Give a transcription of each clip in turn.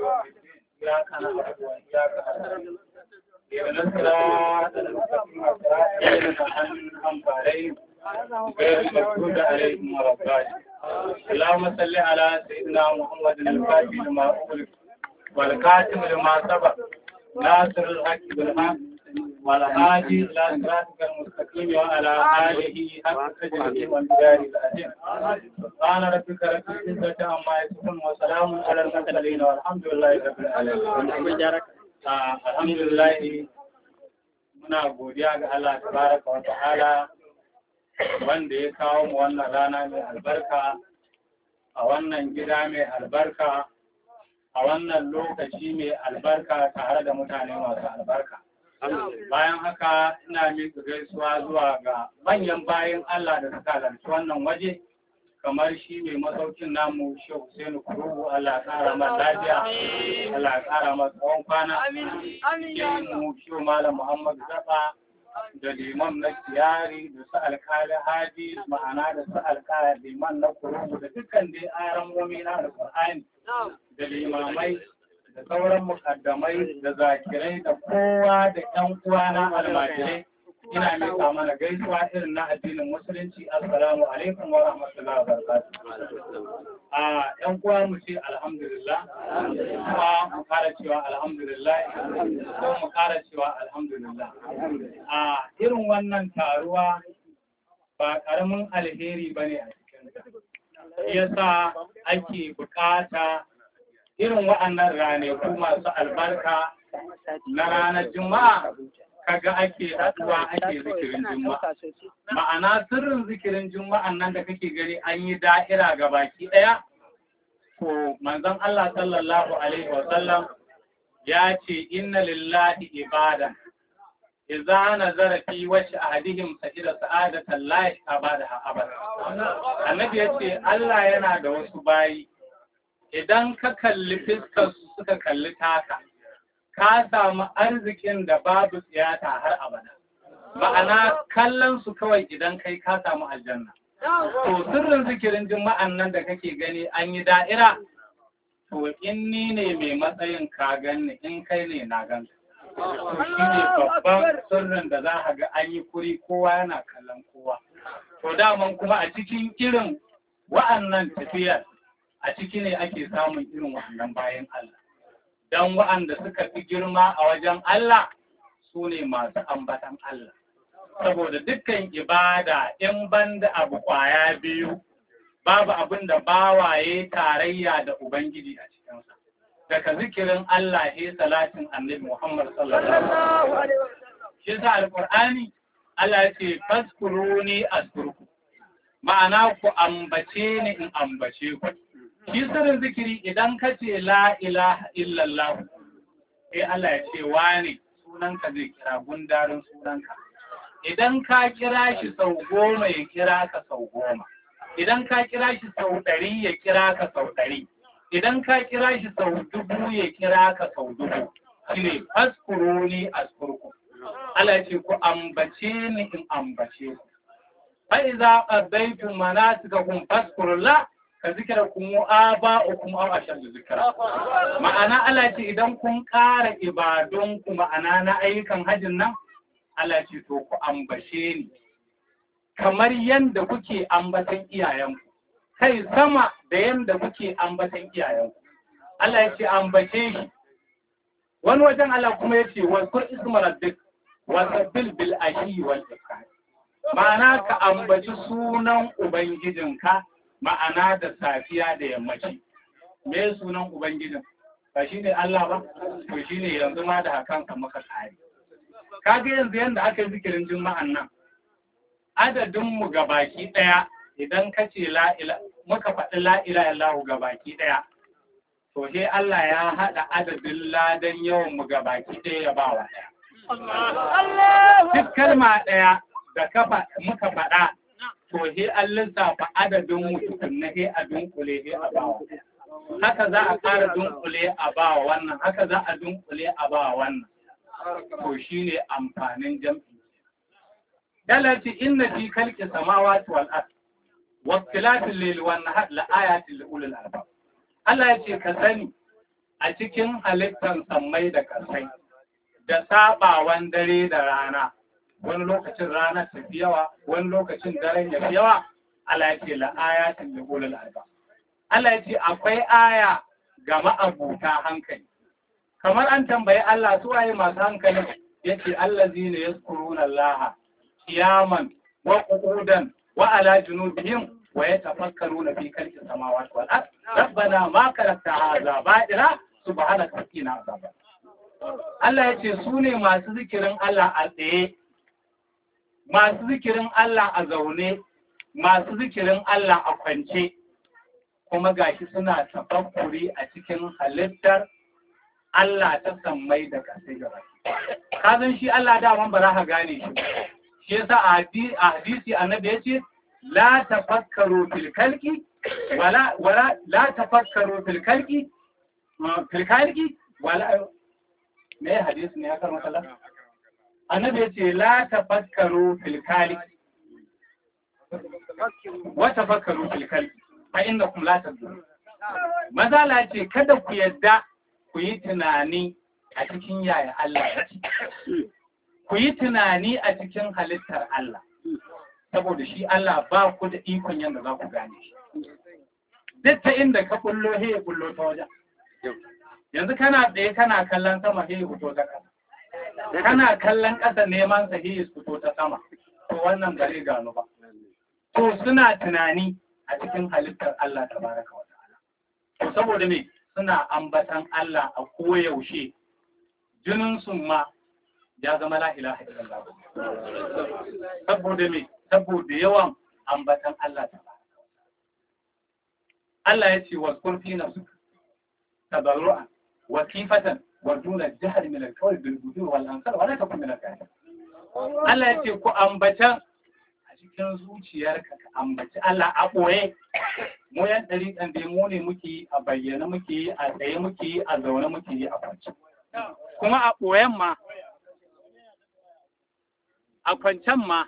إياك نعبد وإياك نستعين اهدنا الصراط المستقيم صراط الذين أنعمت عليهم غير المغضوب عليهم ولا الضالين اللهم صل على سيدنا محمد الفاتح لما أغلق والكاتم لما سبق ناصر الحق بالحق والهادي إلى صراطك المستقيم وعلى آله حق قدره والمقدار العظيم سبحان ربك رب العزة عما يصفون وسلام على المرسلين والحمد لله رب العالمين Ah, alhamdulillah muna godiya ga Allah tabaraka wa ta'ala wanda ya kawo mu wannan rana mai albarka a wannan gida mai albarka a wannan lokaci mai albarka tare da mutane masu albarka bayan haka ina miƙa gaisuwa zuwa ga manyan bayan Allah da suka halarci wannan waje kamar shi mai masaukin namu Shehu Hussein Kurubu Allah ya ƙara masa lafiya Allah ya ƙara masa tsawon kwana Shehu mu Shehu Malam Muhammad Zaba da liman na Kiyari da su alkali Hadi ma'ana da su alkali liman na Kurubu da dukkan dai aran momi na Alƙur'ani da limamai da sauran mukaddamai da zakirai da kowa da ƴan uwa na almajirai ina miƙa mana gaisuwa irin na addinin musulunci assalamu alaikum wa rahmatullahi wa barakatuh a ƴan uwa mu ce alhamdulillah kuma mu ƙara cewa alhamdulillah ko mu ƙara cewa alhamdulillah a irin wannan taruwa ba ƙaramin alheri bane a cikin ta yasa ake buƙata irin wa'annan ranaku masu albarka na ranar juma'a kaga ake haɗuwa ake zikirin juma'a ma'ana sirrin zikirin juma'an nan da kake gani an yi da'ira ga baki ɗaya to manzon Allah sallallahu alaihi wa sallam ya ce inna lillahi ibada idza nazara fi wajhi ahadihim sa'ida sa'adatan la abada abada annabi ya ce Allah yana da wasu bayi idan ka kalli fiskar su suka kalli taka ka samu arzikin da babu tsiyata har abada. Ma'ana kallon su kawai idan kai ka samu aljanna. To sirrin zikirin juma'an nan da kake gani an yi da'ira, to in ni ne mai matsayin ka ganni in kai ne na gan. To shi ne babban sirrin da za a ga an yi kuri kowa yana kallon kowa. To daman kuma a cikin irin wa'annan tafiyar a ciki ne ake samun irin wa'annan bayan Allah. don wa'anda suka fi girma a wajen Allah su ne masu ambatan Allah. Saboda dukkan ibada in banda abu kwaya biyu, babu abin da bawaye tarayya da Ubangiji a cikinsa. Daga zikirin Allah ya salatin annabi Muhammad sallallahu Alaihi Shi sa Alƙur'ani Allah ce faskuruni askurku. Ma'ana ku ambace ni in ambace ku. shi sirrin zikiri idan ka ce la ilaha illallah sai Allah ya ce wane sunanka zai kira gundarin sunanka idan ka kira shi sau goma ya kira ka sau goma idan ka kira shi sau ɗari ya kira ka sau ɗari idan ka kira shi sau dubu ya kira ka sau dubu shine faskuruni askurku Allah ya ce ku ambace ni in ambace ku fa iza qadaytum manasikakum faskurullah ka zikira kuma aba kuma aw ashaddu zikra ma'ana Allah ce idan kun ƙara ibadun ku ma'ana na ayyukan hajjin nan Allah ce to ku ambace ni kamar yanda kuke ambatan iyayenku kai sama da yanda kuke ambatan iyayenku Allah ya ce ambace shi wani wajen Allah kuma ya ce wa kur isma rabbik wa sabbil bil ashi wal ifkar ma'ana ka ambaci sunan ubangijinka ma'ana da safiya da yammaci me sunan ubangijin ba shi ne Allah ba to shi ne yanzu ma da hakan ka maka tsari kaga yanzu yanda aka yi zikirin juma'an nan adadin mu baki daya idan ka ce la ila muka faɗi la ila illahu baki daya to sai Allah ya haɗa adadin ladan yawan mu baki daya ya bawa daya duk kalma daya da kafa muka faɗa to he an lissafa adadin mutum na he a dunkule he a bawa haka za a ƙara dunkule a bawa wannan haka za a dunkule a bawa wannan to shine amfanin jam'i dalati inna fi khalqi samawati wal ard wa ikhtilafil layli wan nahar la ayatin li ulil albab Allah ya ce ka sani a cikin halittar sammai da ƙasai da sabawan dare da rana wani lokacin ranar ta fi yawa wani lokacin daren ya fi yawa Allah ya ce la ayatin li ulul albab Allah ya ce akwai aya ga ma'abuta hankali kamar an tambayi Allah su waye masu hankali yace allazina yazkuruna Allah qiyaman wa qu'udan wa ala junubihim wa yatafakkaruna fi khalqis samawati wal ard rabbana ma khalaqta hadha batila subhanaka qina azaban Allah ya ce su ne masu zikirin Allah a tsaye masu zikirin Allah a zaune masu zikirin Allah a kwance kuma gashi suna tafakkuri a cikin halittar Allah ta sammai da kasai gaba. Ka san shi Allah daman ba za ka gane shi. Shi yasa a hadisi annabi ya ce la tafakkaru fil kalki wala wala la tafakkaru fil kalki fil kalki wala me hadisi ne ya karma kala annabi ya ce la tafakkaru fil kalki wa tafakkaru fil kalki fa innakum la tadrun mazala ce kada ku yadda ku yi tunani a cikin yaya Allah ya ce ku yi tunani a cikin halittar Allah saboda shi Allah ba ku da ikon yadda za ku gane shi duk ta inda ka kullo he ya kullo ta wajen yanzu kana tsaye kana kallon sama he ya fito ta ƙasa kana kallon ƙasa neman sa he ya fito ta sama to wannan bare gano ba to suna tunani a cikin halittar Allah tabaraka wa ta'ala to saboda me suna ambatan Allah a koyaushe jinin su ma ya zama la ilaha illallah saboda me saboda yawan ambatan Allah tabaraka Allah ya ce wa kurfi nafsu tabarru'an wa kifatan wa duna jahr min al-qawl bil gudur wal ansar wa la takun min al Allah ya ce ku ambatan cikin zuciyarka ka ambaci Allah a ɓoye mu yan ɗariƙan dai mu ne muke yi a bayyana muke yi a tsaye muke yi a zaune muke yi a kwance kuma a ɓoyen ma a kwancen ma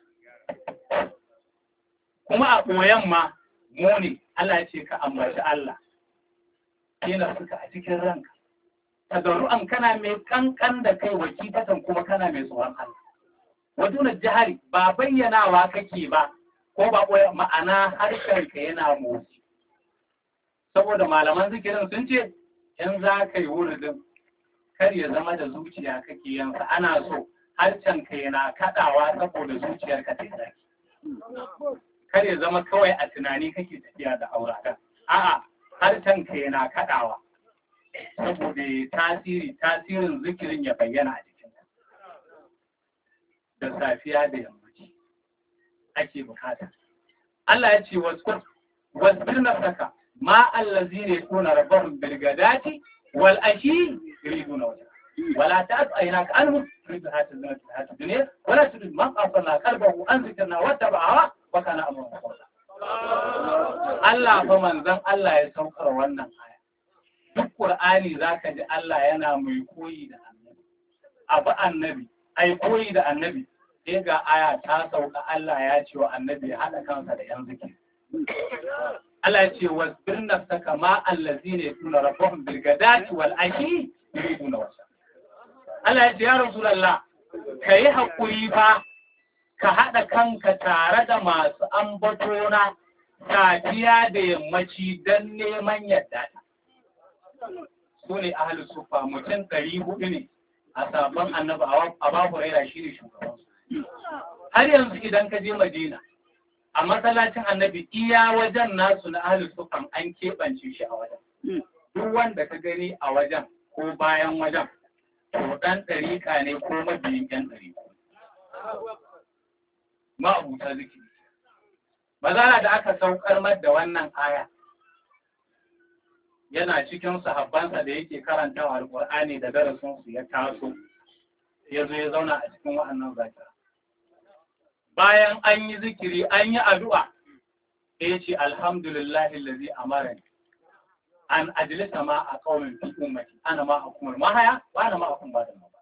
kuma a ɓoyen ma mu ne Allah ya ce ka ambaci Allah kina suka a cikin ranka tadarru'an kana mai kankan da kai wakitatan kuma kana mai tsoron Allah waduna jihari ba bayyanawa kake ba ko ba koya ma'ana harshen ka yana motsi saboda malaman zikirin sun ce in za ka yi wuridin kar ya zama da zuciya kake yansa ana so harshen ka yana kadawa saboda zuciyar ka ta zaki kar ya zama kawai a tunani kake tafiya da aurata a'a harshen ka yana kadawa saboda tasiri tasirin zikirin ya bayyana a jikinka da safiya da yammaci ake bukata. Allah ya ce wasu wasbir nafsaka ma allazi ne kuna rabbar bilgadati wal ashi yuridu na wata wala ta aina ka anhu turidu hata zina ta hata duniya wala turid man asana qalbahu an zikrna wa taba'a wa kana amrun qawla Allah fa manzon Allah ya saukar wannan aya duk Qur'ani zaka ji Allah yana mai koyi da annabi abu annabi ai koyi da annabi sai ga aya ta sauka Allah ya ce wa annabi ya haɗa kansa da ‘yan zikiri. Allah ya ce wa birnin saka ma allazi ne tuna rabon birgadati wal ashi yuridu na wasa. Allah ya ce ya Rasulallah ka yi haƙuri fa ka haɗa kanka tare da masu ambatona safiya da yammaci don neman yadda ta. Su ne ahalus sufa mutum ɗari hudu ne a sabon annabi a babu raira shi ne shugabansu. har yanzu idan ka je Madina a masallacin annabi iya wajen nasu na ahlus sufan an keɓance shi a wajen duk wanda ka gani a wajen ko bayan wajen to ɗan ɗariƙa ne ko mabiyin ƴan ɗariƙa ma'abuta zikiri bazara da aka saukar mar da wannan aya yana cikin sahabbansa da yake karantawa alƙur'ani da darasinsu ya taso ya zo ya zauna a cikin wa'annan zakira bayan an yi zikiri an yi addu'a ya ce alhamdulillahi lazi amarani an ajilisa ma a ƙaunin fi ummati ana ma a kuma mahaya ba ana ma a kuma ba da ma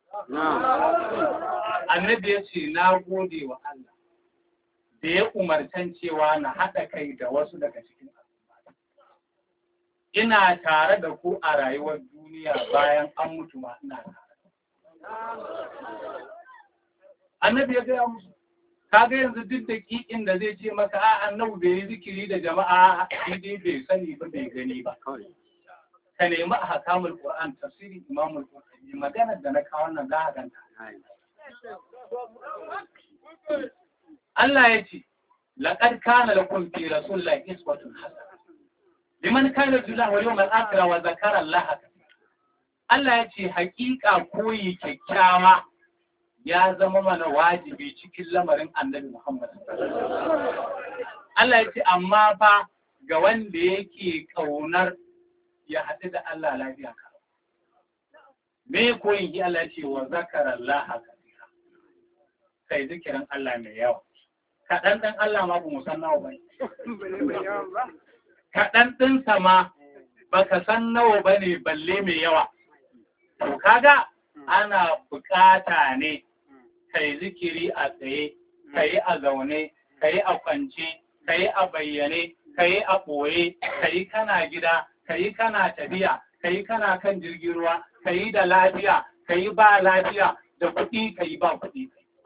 annabi ya ce na gode wa Allah da ya umarcan cewa na haɗa kai da wasu daga cikin al'umma ina tare da ku a rayuwar duniya bayan an mutu ma ina tare annabi ya gaya musu kaga yanzu duk da kikin da zai ce maka a annabi bai yi zikiri da jama'a shi dai bai sani ba bai gani ba ka nemi a hakamul qur'an tafsirin imamul qur'ani maganar da na kawo nan za a ganta Allah ya ce laqad kana lakum fi rasulillahi iswatun hasana liman kana yarju wal yawmal akhir wa zakara Allah Allah ya ce hakika koyi kyakkyawa ya zama mana wajibi cikin lamarin annabi Muhammad. Allah ya ce, amma fa ga wanda yake ƙaunar ya haɗu da Allah lafiya ka. Me koyin ki Allah ce wa zakarar Allah kasira. Kai zikirin Allah mai yawa. Kaɗan ɗan Allah ma ba mu san nawa ba. Kaɗan ɗinsa ma baka san nawa ba ne balle mai yawa. To kaga ana bukata ne kai zikiri a tsaye, kai a zaune, kai a kwance, kai a bayyane, kai a ɓoye, kai kana gida, kai kana tafiya, kai kana kan jirgin ruwa, kai da lafiya, kai ba lafiya, da kuɗi kai ba kuɗi.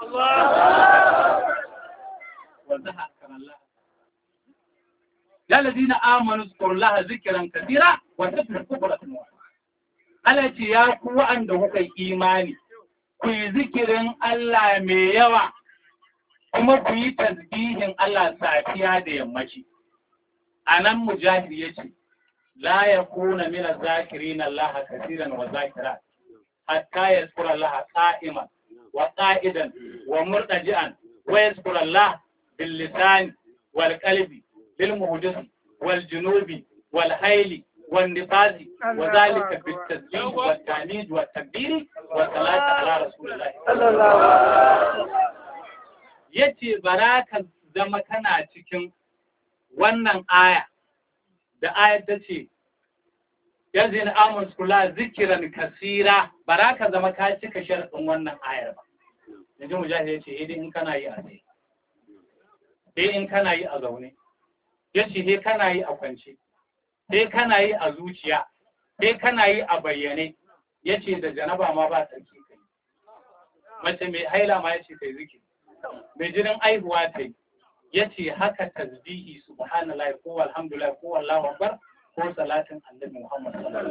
Ya ladina amanu zkurullaha zikran kathira wa tafriqu quratan Allah ce ya ku wa'anda kuka imani ku yi zikirin Allah mai yawa kuma ku yi tasbihin Allah safiya da yammaci. A nan mujahid ya ce, La ya kuna mina zakirin Allah kasiran wa zakira, hatta ya tsura Allah ƙa'iman wa ƙa'idan wa murɗaji'an wa ya tsura Allah bil lisani wal qalbi bil muhdisi wal junubi wal haili والنفاذ وذلك بالتسبيح والتعنيد والتكبير والصلاة على رسول الله صلى الله عليه yace bara ka zama kana cikin wannan aya da ayar ta ce yanzu na amun kula zikiran kasira bara ka zama ka cika sharɗin wannan ayar ba yanzu mujahid ya ce idan in kana yi a tsaye sai in kana yi a zaune ya ce sai kana yi a kwance sai kana yi a zuciya sai kana yi a bayyane ya ce da janaba ma ba sarki kai mace mai haila ma ya ce kai ziki mai jinin aihuwa ta yi ya ce haka tasbihi subhanallah ko alhamdulillah ko wallahu akbar ko salatin annabi muhammad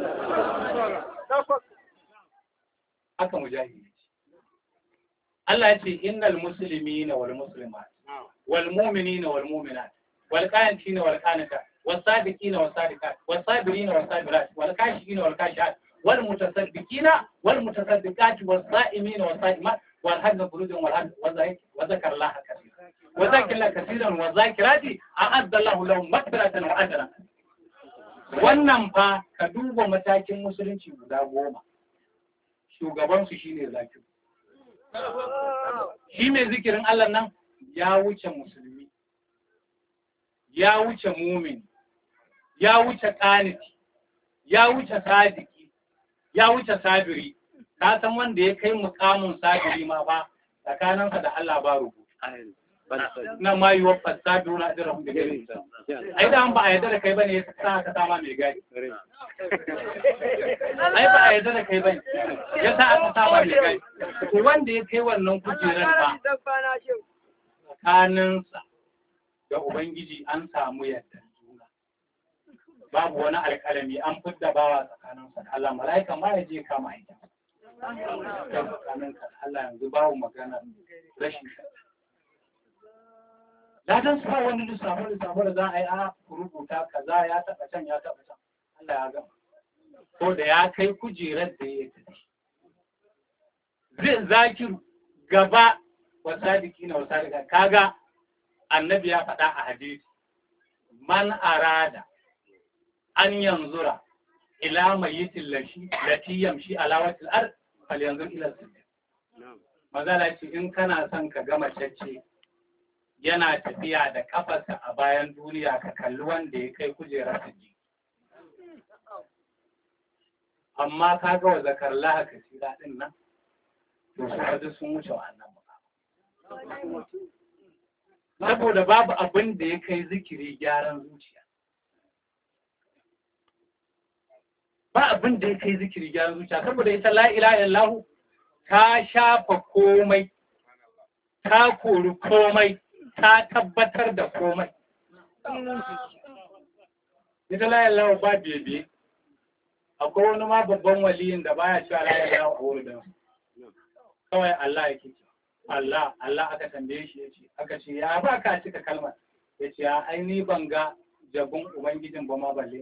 haka mujahidi Allah ya ce innal muslimina wal muslimat wal mu'minina wal mu'minat wal qanitina wal qanitat والصادقين والصادقات والصابرين والصابرات والكاشفين والكاشفات والمتصدقين والمتصدقات والصائمين والصائمات والحج فروج والحج وذكر الله كثيرا وذكر الله كثيرا والذاكرات أعد الله لهم مغفرة وأجرا wannan fa ka duba matakin musulunci guda goma shugabansu shine zakiru shi mai zikirin Allah nan ya wuce musulmi ya wuce mumin ya wuce ƙaniti, ya wuce sadiki, ya wuce sabiri, ka san wanda ya kai mukamin sabiri ma ba tsakaninsa da Allah ba rubutu. Na ma yi wafa sabiru na ajiyar da gari. Ai da ba a yarda da kai bane ya sa ka sama mai gari. Ai ba a yarda da kai bane ya sa aka sama mai gari. To wanda ya kai wannan kujerar ba tsakaninsa da Ubangiji an samu yadda. babu wani alƙalami an fidda bawa tsakanin sa Allah mala'ika ma ya je kama aiki tsakanin ka Allah yanzu babu magana rashin ladan su ba wani lissafo lissafo da za a yi a rubuta kaza ya taɓa can ya taɓa can Allah ya gama ko da ya kai kujerar da ya tafi zai zakiru gaba wa sadiki na wa sadika kaga annabi ya faɗa a hadisi man arada an yanzura ila mayitin lashi lati yamshi ala watil ard fal yanzur ila sujud magana ce in kana son ka gama cacce yana tafiya da kafarsa a bayan duniya ka kalli wanda ya kai kujerar sujud amma ka ga wa zakar laha kasira din nan to su kaji sun wuce wannan ba saboda babu abin da ya kai zikiri gyaran zuciya ba abin da ya kai zikiri gyaran zuciya saboda ita la ilaha illallah ta shafa komai ta kori komai ta tabbatar da komai ita la ilaha ba bebe akwai wani ma babban waliyin da baya cewa la ilaha a wurin kawai Allah yake ce Allah Allah aka tambaye shi yace aka ce ya ba ka cika kalmar yace ya ai ni ban ga jabun ubangijin ba ma balle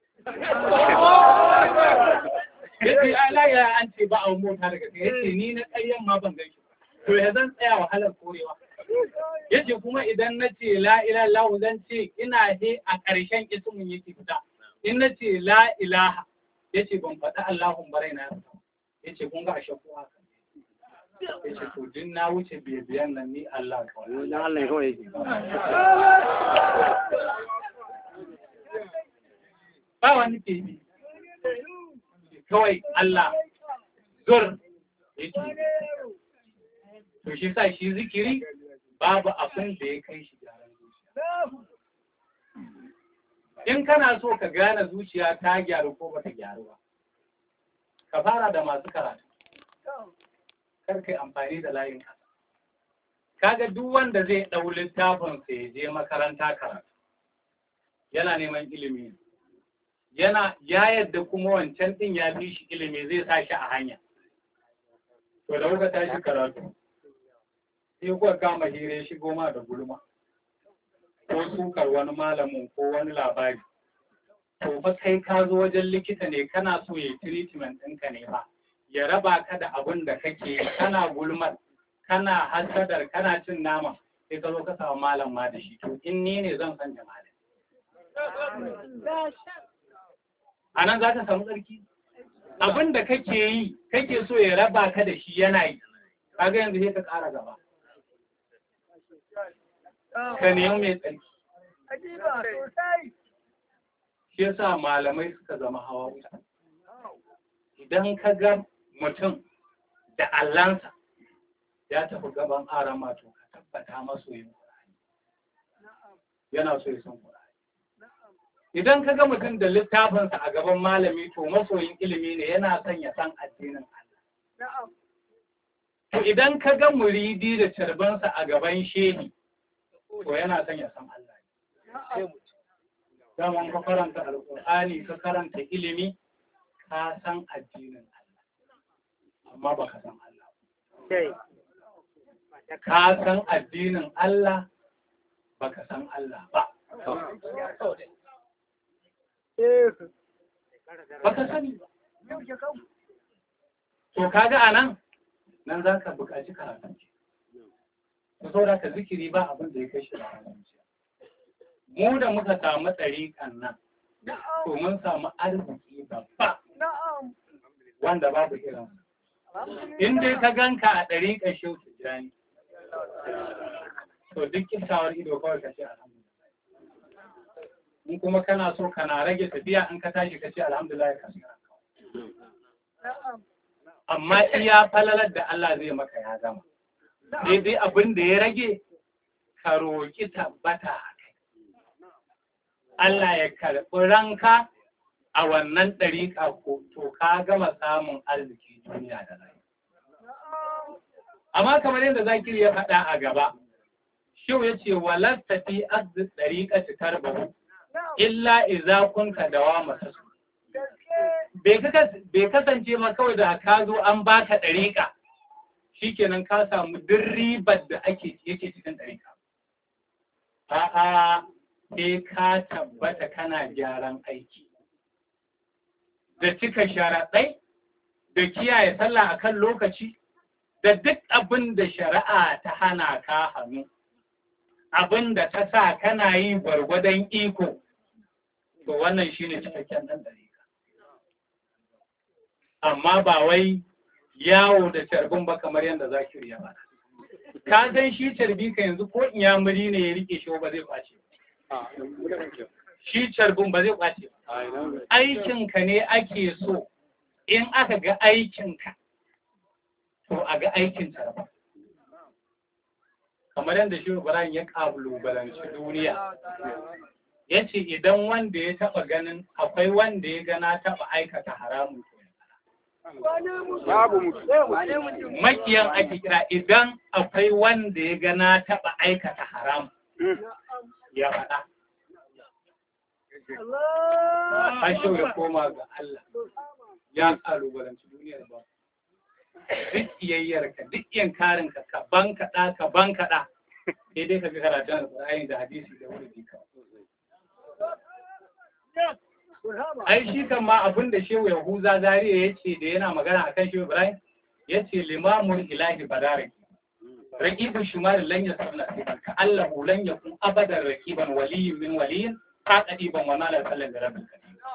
yace Allah ya an ce ba a mota daga kai yace ni na ƙaryan ma ban gaishe to ya zan tsaya wahalar korewa yace kuma idan na ce la ilaha illallah zan ce ina he a ƙarshen ismin yake fita in na ce la ilaha yace ban faɗi Allahun barai na yace kun ga ashe ko haka yace to din na wuce biyan nan ni Allah kawai Allah kawai ba wani bibi kawai Allah zur yake to shi sa shi zikiri babu abin da ya kai shi gyaran zuciya in kana so ka gane zuciya ta gyaru ko bata gyaru ba ka fara da masu karatu kar kai amfani da layin kasa kaga duk wanda zai ɗau littafin sa ya je makaranta karatu yana neman ilimi yana ya yadda kuma wancan din ya fi shi ilimi zai sa shi a hanya to da kuka tashi karatu sai kuka kama hire shi goma da gulma ko sukar wani malamin ko wani labari to fa kai ka zo wajen likita ne kana so ya treatment ɗinka ne ba ya raba ka da abin da kake yi kana gulmar kana hasadar kana cin nama sai ka zo ka samu malam ma da shi to in ni ne zan san jama'a a nan za ka samu tsarki abin da kake yi kake so ya raba ka da shi yana yi kaga yanzu sai ka ƙara gaba ka nemi mai tsarki shi yasa malamai suka zama hawa wuta idan ka ga mutum da allansa ya tafi gaban arama to ka tabbata masoyin Qur'ani yana so ya san Qur'ani idan ka ga mutum da littafinsa a gaban malami to masoyin ilimi ne yana son ya san addinin Allah to idan ka ga muridi da carbansa a gaban shehi to yana son ya san Allah daman ka karanta alƙur'ani ka karanta ilimi ka san addinin Allah amma ba ka san Allah ka san addinin Allah ba ka san Allah ba ba ka sani ba to kaga anan nan za ka buƙaci karatu ta saboda ka zikiri ba abin da ya kai shi da mu da muka samu tsarikan nan to mun samu arziki babba wanda babu irin in dai ka ganka a ɗariƙar shehu tijjani to duk kisawar ido kawai ka ce alhamdulillah in kuma kana so kana rage tafiya in ka tashi ka ce alhamdulillah ka amma iya falalar da Allah zai maka ya gama daidai abin da ya rage ka roƙi tabbata a kai Allah ya karɓi ranka a wannan ɗariƙa ko to ka gama samun arziki duniya da rai. Amma kamar yadda zakiri ya faɗa a gaba, Shehu ya ce walasta fi arzi ɗariƙa ci tarbahu, illa iza kunka dawa masu su. Bai kasance ma kawai da ka zo an baka ɗariƙa, shikenan ka samu duk ribar da ake yake cikin ɗariƙa. A'a, sai ka tabbata kana gyaran aiki. Da cika sharaɗai, da kiyaye sallah a kan lokaci, da duk abin da shari'a ta hana ka hannu, abin da ta sa kana yi gwargwadon iko, to wannan shi ne cikakken ɗan ɗariƙa. Amma ba wai yawo da carbin ba kamar yadda zakiri ya faɗa. Ka san shi carbi ka yanzu ko inyamuri ne ya rike shi ba zai kwace ba. shi carbin ba zai kwace ba. Aikinka ne ake so in aka ga aikinka, to a ga aikin carbin. Kamar yadda shi Ibrahim ya kalubalanci duniya. ya ce idan wanda ya taɓa ganin akwai wanda ya gana taɓa aikata haramun to ya faɗa. babu mutum makiyan ake kira idan akwai wanda ya gana taɓa aikata haramun ya faɗa an shau ya koma ga Allah ya kalubalanci duniyar ba duk iyayyarka duk yankarinka ka ban kaɗa ka ban kaɗa sai dai ka ga karatun alƙur'ani da hadisi da wuri ka ai shi kan ma abin da shehu yahuza zariya ya ce da yana magana akan shehu ibrahim ya ce limamun ilahi badaraki raƙibin shimarin lan ya sabna ka Allah lan ya kun abadan raƙiban waliyin min waliyin ka ƙadiban wa malar sallan da rabin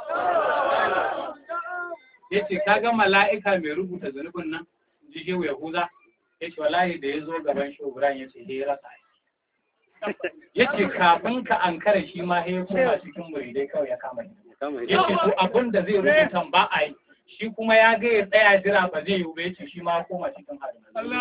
ya ce ka ga mala'ika mai rubuta zunubin nan ji shehu yahuza ya ce wallahi da ya zo gaban shehu ibrahim ya ce ya rasa ya ce kafin ka ankara shi ma ya koma cikin muridai kawai ya kama shi ya ce to abin da zai rubuta ba a yi shi kuma ya ga ya tsaya jira ba zai yi ba ya ce shi ma ya koma cikin harin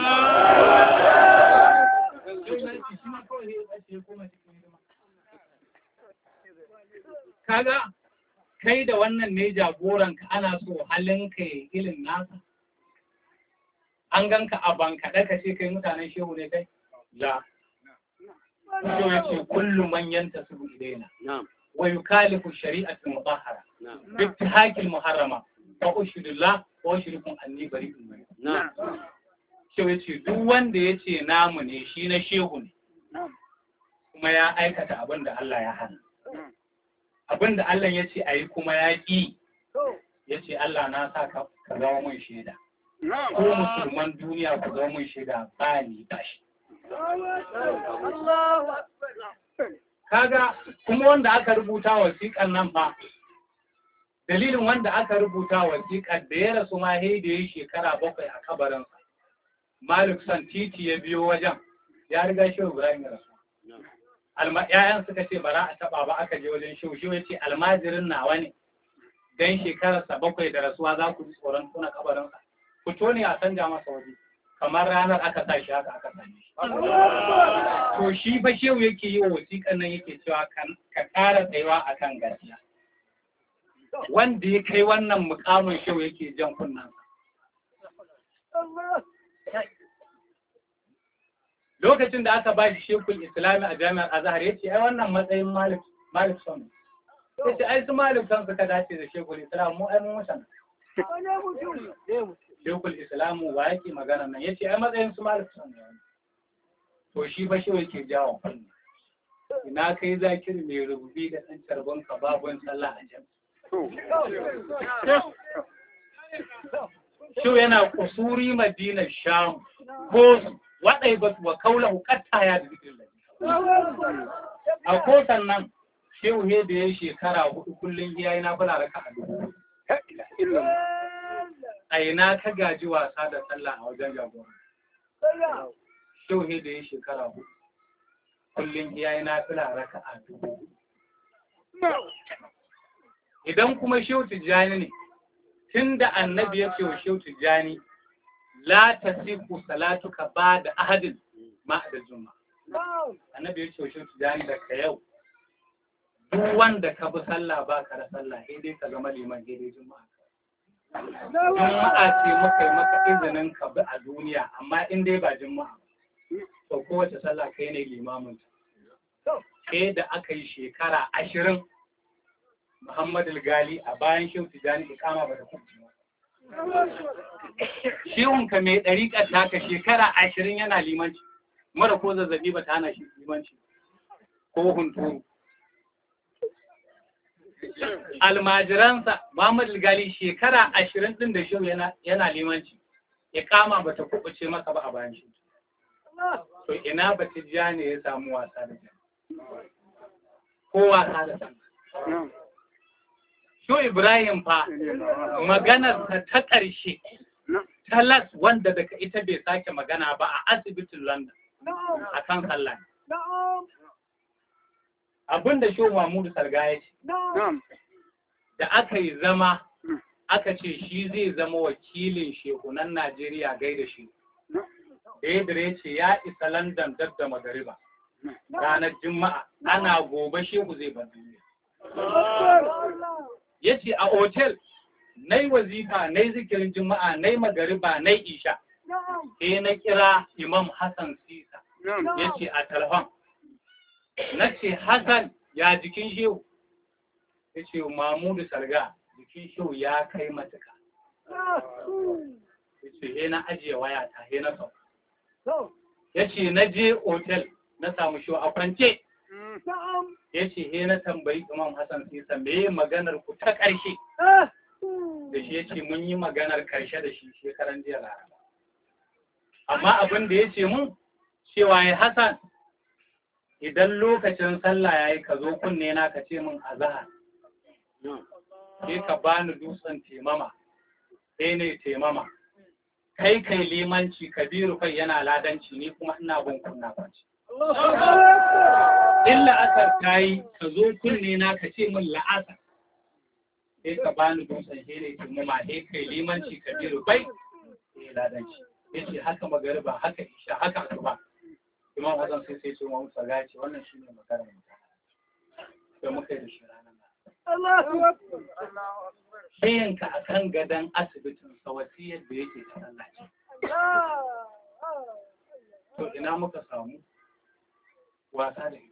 kaga kai da wannan ne jagoranka ana so halinka ya ilin nasa an ganka a bankaɗe ka ce kai mutanen shehu ne kai la Shehu ya ce kullum manyan ta su ilaina wa yukalifu shari'atul mutahhara bi ittihakil muharrama fa ushhidullah wa ushrikum anni bari'un min Shehu ya ce duk wanda ya ce namu ne shi na shehu ne kuma ya aikata abin da Allah ya hana abin da Allah ya ce a yi kuma ya ƙi ya ce Allah na sa ka ka zama mun shaida ko musulman duniya ku zama mun shaida ba ni ba shi kaga kuma wanda aka rubuta wasiƙar nan fa dalilin wanda aka rubuta wasiƙar da ya rasu ma sai da ya shekara bakwai a kabarinsa Malik san titi ya biyo wajen ya riga shi Ibrahim ya rasu alma ƴaƴan suka ce bara a taba ba aka je wajen shehu shehu ya ce almajirin nawa ne dan shekararsa bakwai da rasuwa za ku ji tsoron tuna kabarinsa ku tone a canja masa waje kamar ranar aka sa shi haka aka sa shi to shi fa shehu yake yi wa wasiƙan nan yake cewa ka ƙara tsayuwa akan gaskiya wanda ya kai wannan mukamin shehu yake jan kunnan lokacin da aka ba shi shekul islami a jami'ar azhar ya ce ai wannan matsayin malik malik son ya ce ai su malik son suka dace da shekul islam mu ai mun musan shekul islamu wa yake magana nan ya ce ai matsayin su malik son ne to shi ba shi yake jawo fanni ina kai zakiri mai rububi da ɗan carbon ka babun sallah a jam shi yana kusuri madinar sham ko waɗai ba wa kaula hukatta ya da zikirin a kotan nan shehu he da ya shekara hudu kullum ya yi na fula raka a dubu a ina ka gaji wasa da sallah a wajen jagora shehu he da ya shekara hudu kullum ya yi na fula raka a dubu idan kuma shehu tijjani ne tun da annabi ya ce wa shehu tijjani la tasifu salatuka ba da ahadin ma da juma annabi ya ce wa shehu tijjani da ka yau duk wanda ka bi sallah ba ka da sallah sai dai ka zama liman sai dai juma'a juma'a ce muka yi maka izinin ka bi a duniya amma in dai ba juma'a to kowace sallah kai ne limamin sai da aka yi shekara ashirin Muhammadu Gali a bayan Shehu Tijjani ikama ba da kubci ba. Shehunka mai ɗariƙar taka shekara ashirin yana limanci, mara ko zazzabi ba ta hana shi limanci, ko hunturu. Almajiransa Muhammadu Gali shekara ashirin ɗin da Shehu yana limanci, ikama ba ta kubuce masa ba a bayan shi. To ina ba Tijjani ya samu wasa da jami'a. Ko wasa da jami'a. Sho Ibrahim fa maganarsa ta ƙarshe talas wanda daga ita bai sake magana ba a asibitin London a kan sallah. Abin da Sho Mahmudu Sarga ya ce, da aka yi zama aka ce shi zai zama wakilin shekunan Najeriya gaida shi. Da ya ce ya isa London dab da magariba ranar Juma'a ana gobe shehu zai bar duniya. ya ce a otel na yi wazifa na yi zikirin juma'a na yi magariba na yi isha sai na kira imam hassan sisa ya ce a talhon na ce hassan ya jikin shehu ya ce mamudu sarga jikin shehu ya kai matuka ya ce he na ajiye waya ta he na sau ya ce na je otel na samu shehu a kwance ya ce he na tambayi imam hassan sisa me maganar ku ta ƙarshe da shi ya ce mun yi maganar karshe da shi shekaran jiya laraba amma abin da ya ce mun cewa ya hasan idan lokacin sallah ya yi ka zo kunne na ka ce min azahar sai ka bani dutsen temama sai ne temama kai kai limanci kabiru kai yana ladanci ni kuma ina bin kunna kwanci in la'asar ta yi ka zo kunne na ka ce min la'asar sai ka bani dutsen shi ne temama sai kai limanci kabiru kai sai ladanci yace haka magariba haka isha haka asuba imam Hassan sai sai ce mu saga ce wannan shine maganar mu sai muka yi da shi ranar nan Shayanka a kan gadon asibitin sa wasiyar da yake ta Allah ce. To ina muka samu wasa da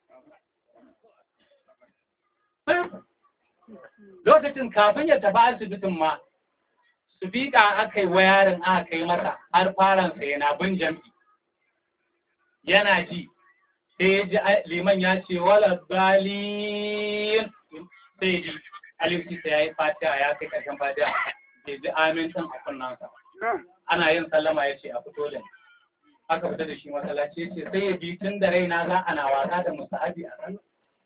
ita. Lokacin kafin ya tafi asibitin ma, su fiƙa aka yi wayarin aka kai masa har faransa yana bin jam'i. Yana ji, sai ya ji liman ya ce wala balin sai ji alifci sai ya yi fatiha ya kai ƙarshen fatiha bai ji amin ɗin a kunnansa. Ana yin sallama ya ce a fito da ni. Aka fita da shi masallaci ya ce sai ya bi tun da raina za ana wasa da musahabi a sallah.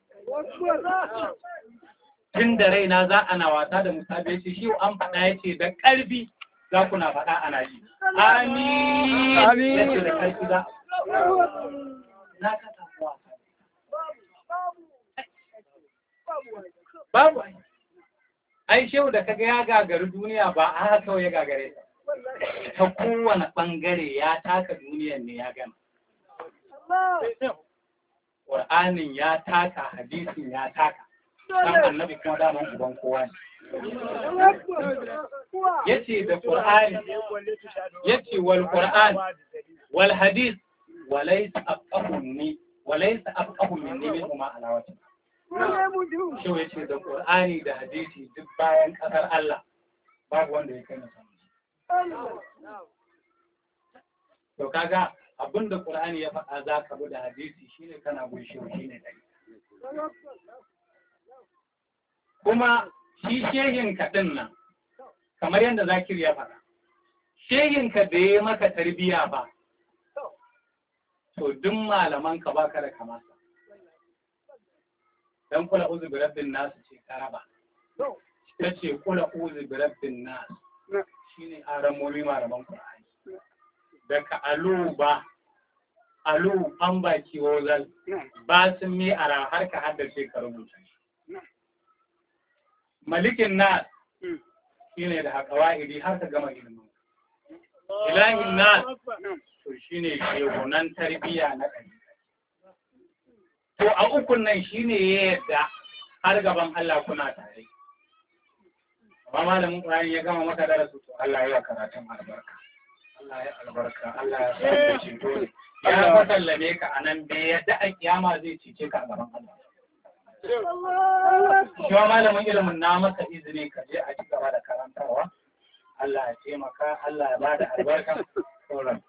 tun da raina za ana wasa da musabi ya ce shi an faɗa ya ce da ƙarfi za ku na faɗa ana ji. Amin ya ce da ƙarfi za. Na ka samu wasa. Babu ai. Ai shehu da kaga ya gagari duniya ba a haka kawai ya gagare ta. Ta kowane ɓangare ya taka duniyan ne ya gama. Ƙur'anin ya taka, hadisin ya taka. dan annabi kuma daman uban kowa ne. Yace da Qur'ani, yace wal Qur'an wal hadith walaysa afqahu minni walaysa afqahu minni min huma alawati. Shi yace da Qur'ani da hadisi duk bayan kasar Allah babu wanda ya kai na samu. To kaga abinda Qur'ani ya faɗa za ka bi da hadisi shine kana bin shi shine dai. kuma shi shehinka ɗin nan, kamar yadda zakir ya faɗa, shehinka da ya maka tarbiya ba, to duk malaman ka baka da kamasa. Dan kula uzu bi rabbin nasu ce karaba. Ta ce kula uzu bi rabbin nasu shine aramomi malaman Qur'ani. Daga alu ba alu an baki wozal ba sun mi ara har ka haddace ka rubuta shi. malikin nas shi ne da haƙawa'idi har ka gama ilimin. Ilahin nas to shi ne shehunan tarbiyya na ɗari. To a ukun nan shi ne ya yadda har gaban Allah kuna tare. Amma malamin ƙwari ya gama maka darasu to Allah ya karatun albarka. Allah ya albarka, Allah ya sa da ceto ne. Ya fasallame ka a nan bai yadda a kiyama zai cece ka a gaban Allah. Shi wa malamin ilimin na maka izini ka je a ci gaba da karantarwa. Allah ya taimaka, Allah ya bada albarka sauran.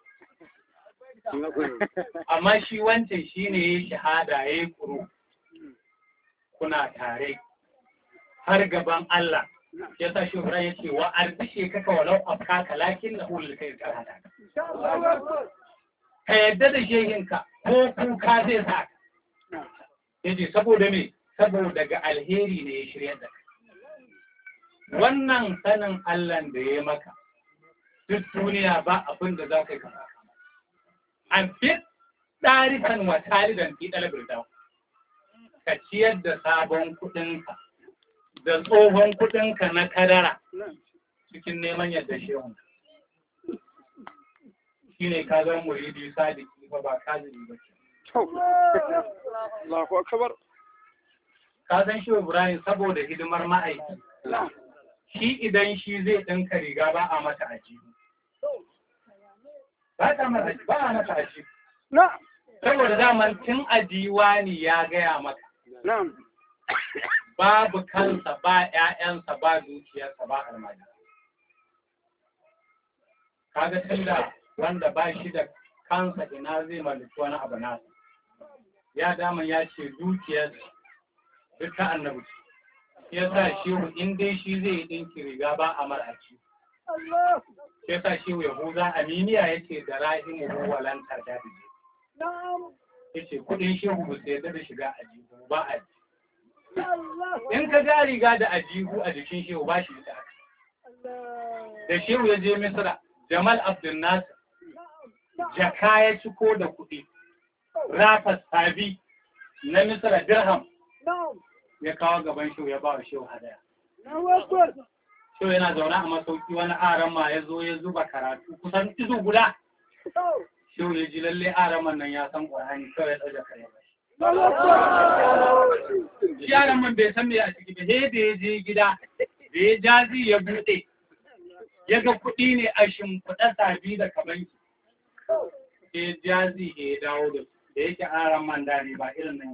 Amma shi wancan shi ne ya shahada ya yi kuru. Kuna tare har gaban Allah. Ya sa shi ya ce wa arzishe kaka walau afkaka lakin na hulul kai karata. Ka yadda da shehinka ko kuka zai sa ka. Yace saboda me? saboda ga alheri ne ya shirya da kai. Wannan sanin Allah da ya maka, duk duniya ba abin da za ka yi kama. An fi ɗarikan wa talidan fi ɗalibir Ka ciyar da sabon kuɗinka da tsohon kuɗinka na kadara cikin neman yadda shehun. Shi ne ka zama muridi sadiki ba ba kazini ba ce. Allahu akbar. ka san shi Ibrahim saboda hidimar ma'aiki shi idan shi zai ɗinka riga ba a mata aji ba ta mata ba a mata aji na'am saboda daman tun a diwani ya gaya maka na'am babu kansa ba ƴaƴansa ba dukiyarsa ba almajiri kaga tunda wanda ba shi da kansa ina zai mallaki wani abu nasa ya dama ya ce dukiyar duk ta annabi ce ya sa shehu in dai shi zai yi ɗinki riga ba a mar'aci Allah ya sa shehu yahuza aminiya ya ce da rahimu walanta da bije na'am ya ce kuɗin shehu ba su yarda da shiga ajihu ba a Allah in ka ga riga da ajihu a jikin shehu ba shi da Allah da shehu ya je misra jamal abdul nasir jaka ya ciko da kuɗi rafa sabi na misra dirham na'am ya kawo gaban shehu ya ba wa shehu hadaya na'am akbar shehu yana zaune a masauki wani aran ma ya zo ya zuba karatu kusan izu guda to shehu ya ji lalle araman nan ya san ƙur'ani kawai ya ɗauka kare ba na'am akbar shi yaran man bai san me a ciki ba sai da ya je gida da ya jazi ya buɗe ya ga kuɗi ne a shimfiɗa sabi da kabanki sai jazi ya dawo da su da yake aran man dare ba irin nan